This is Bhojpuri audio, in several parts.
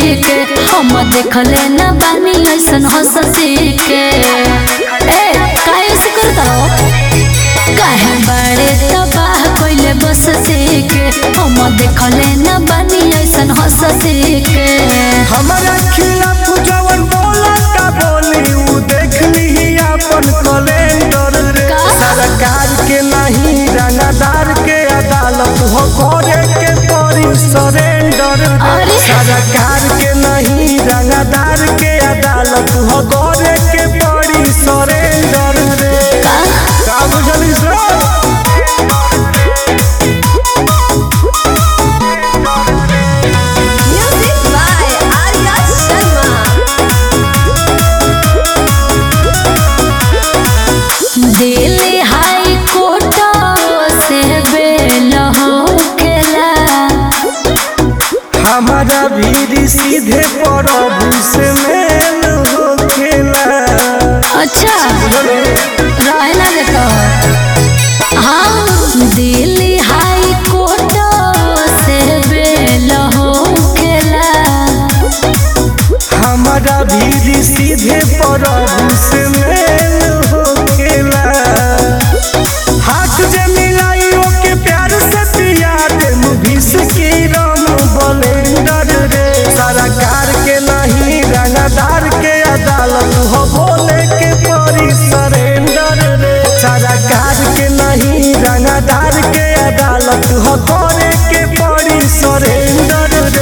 के हम देखले न बानी ऐसन हंसती के ए काहे से करता हो काहे बड़े तबाह कइले बसती के हम देखले न बानी ऐसन हंसती के हमारा खिलाफ जवन बोला का बोली उ देख ली अपन कैलेंडर रे का? सरकार के नहीं रंगदार के अदालत हो करे के पड़ी सरेंडर रे अरे। सरकार के नहीं रंगदार के अदालत हो करे के पड़ी सरेंडर रे का का बुझली sir Music by Arya Sharma. Delhi high court से बेल होकेला हमारा भी सीधे प्रभु से मेल होखेला अच्छा रहे ना देता हाँ दिल्ली हाई कोर्ट से बेल होकेला हमारा भी सीधे प्रभु से मेल होखेला हाथ जे मिलाई ओके प्यार से पिया दे मुभिस की राम बलेंडर रे सरकार के नहीं रंगदार के अदालत हो बोले के परी सरेंडर रे सरकार के नहीं रंगदार के अदालत हो करे के परी सरेंडर रे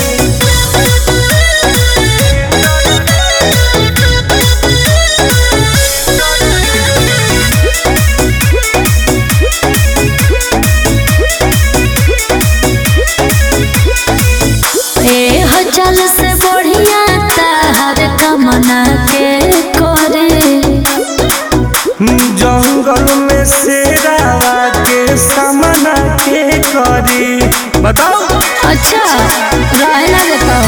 ए हजल से बढ़िया ताहर कमना के करे जंगल में शेरावा के सामना के करी बताओ अच्छा रहे ना देता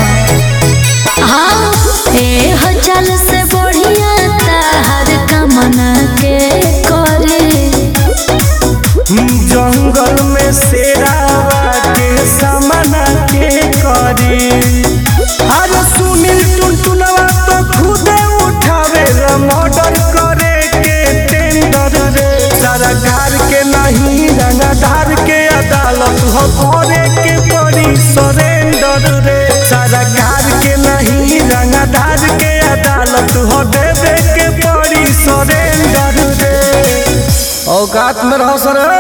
हाँ ए हजल से बढ़िया ताहर कमना के करे जंगल में शेरावा के सामना के करी हर सुनील टुनटुनवा तो खुदे उठावे मर्डर करे के टेंडर रे सरकार के नहीं रंगदार के अदालत हो करे के पड़ी सरेंडर रे सरकार के नहीं रंगदार के अदालत हो देवे के पड़ी सरेंडर रे औकात में रहो सर